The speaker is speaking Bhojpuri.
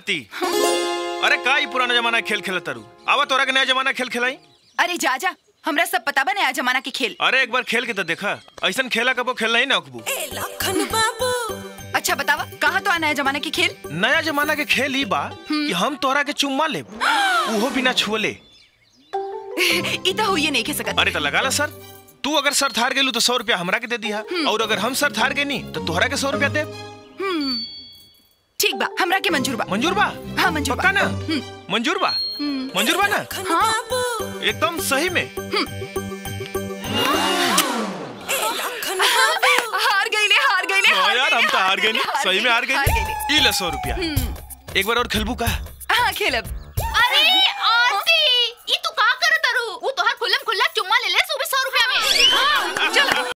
आरती अरे का ई पुराना जमाना के खेल खेलत तारू आवा तोरा के नया जमाना के खेल खेलाई अरे जा जा हमरा सब पता बा नया जमाना के खेल अरे एक बार खेल के तो देखा ऐसन खेला कबो खेलना ही ना अकबू अच्छा बतावा कहाँ तो आ नया जमाना के खेल नया जमाना के खेल ई बा कि हम तोरा के चुम्मा लेब उहो बिना छुअले ई तो होइए नहीं के सकत अरे तो लगा ला सर तू अगर सर थार गेलू तो सौ रुपया हमरा के दे दिया और अगर हम सर थार गेनी तो तोहरा के सौ रुपया दे ठीक बा हमरा के मंजूर बा मंजूर बा हाँ मंजूर पक्का बा ना मंजूर बा मंजूर बा ना हाँ एकदम सही में हार गईले हार गईले हाँ यार हम तो हार गए गईले, सही में हार हार गए गईले। ई ले सौ रुपया एक बार और खेलबू का हाँ खेलब अरे आरती ई तू का करत तारू ऊ तोहार खुल्लम खुल्ला चुम्मा ले ले सुबह 100 रुपया में